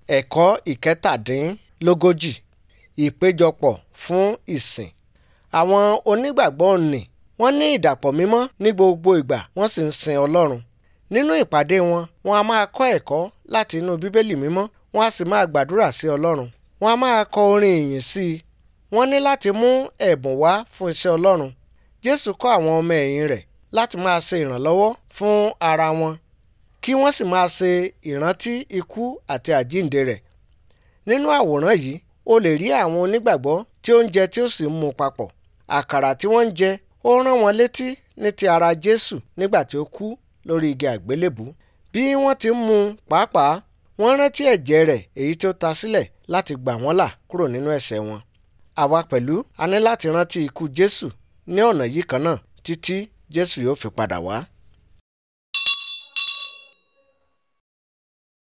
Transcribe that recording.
ẹ̀kọ́ ìkẹtàdínlógójì ìpéjọpọ̀ fún ìsìn. àwọn onígbàgbọ́ nì wọ́n ní ìdàpọ̀ mímọ́ ní gbogbo ìgbà wọ́n sì ń sin Ọlọ́run. nínú ìpàdé wọn wọ́n a máa kọ́ ẹ̀kọ́ láti inú bíbélì mímọ́ wọ́n a sì máa gbàdúrà sí Ọlọ́run. wọ́n a máa kọ orin ìyìn sí i. wọ́n ní láti mú ẹ̀bùn wá fún iṣẹ́ Ọlọ́run. Jésù kọ́ àwọn ọmọ ẹ̀yìn rẹ̀ láti máa ṣe ìrànlọ́wọ́ fún ara wọn kí wọ́n sì máa ṣe ìrántí ikú àti àjíǹde rẹ̀. nínú àwòrán yìí o lè rí àwọn onígbàgbọ́ tí ó ń jẹ tí ó sì ń mu papọ̀. àkàrà tí wọ́n ń jẹ ó rán wọn létí ní ti ara Jésù nígbà tí ó kú lórí igi àgbélébùú. bí wọ́n ti ń mu pàápàá wọ́n rántí ẹ̀jẹ̀ rẹ̀ èyí tí ó ta sílẹ̀ láti gbà wọ́n là kúrò nínú ẹ̀ṣẹ̀ wọn. àwa pẹ̀lú a ní láti rántí ikú Jésù ní ọ̀nà yìí kan náà títí Jésù yóò fi padà wá.